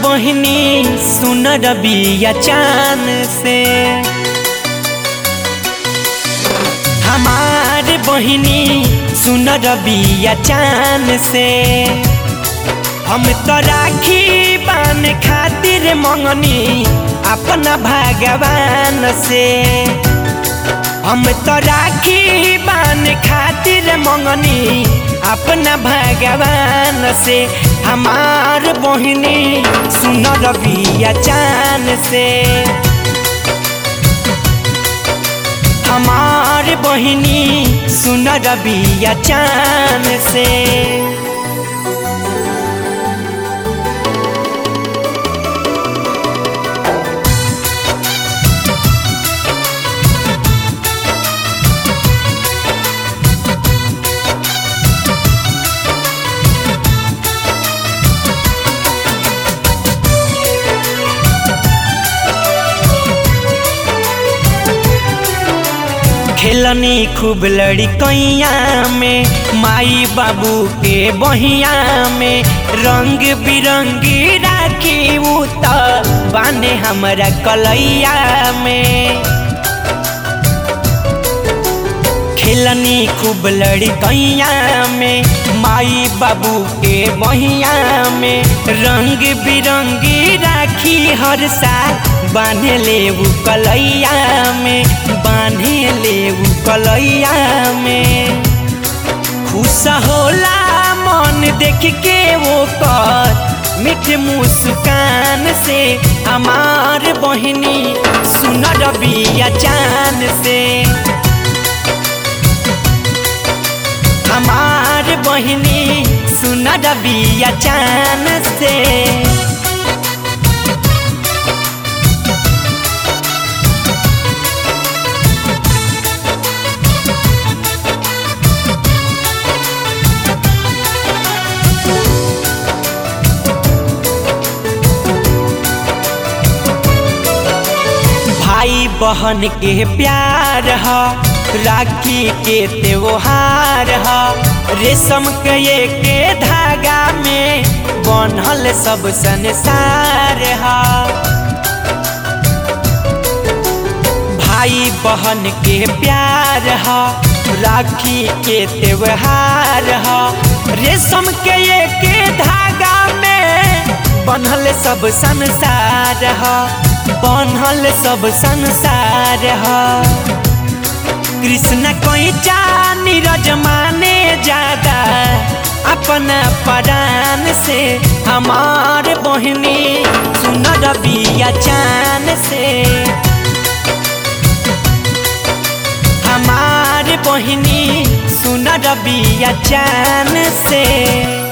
बहिनी सुन रबिया चान से हमार बहिनी सुन रबिया चान से हम तो राखी बान खातिर मंगनी अपना भगवान से हम तो राखी बान खातिर मंगनी अपना भगवान से हमार बहिनी सुन रबिया चान से हमार बहिनी सुन रबिया चान से खेलनी खूब लड़कैया में माई बाबू के बहिया में रंग बिरंगी राखी उत बाने हमारा कलैया में खेलनी खूब लड़कैया में माई बाबू के बहिया में रंग बिरंगी राखी हर साल बांधे ले कलैया में बांधे ले कलैया में खुश होला मन देख के वो कर मीठ मुस्कान से हमार बहिनी सुन रबिया चान से हमार बहिनी सुन रबिया चान से भाई बहन के प्यार ह राखी के त्योहार ह रेशम के के धागा में बनल सब संसार ह भाई बहन के प्यार ह राखी के त्योहार ह रेशम के के धागा में बनल सब संसार ह बनल सब संसार ह कृष्ण कैचा नीरज माने ज्यादा अपना परान से हमार बहिनी सुन रबिया चान से हमार बहिनी सुन रबिया चान से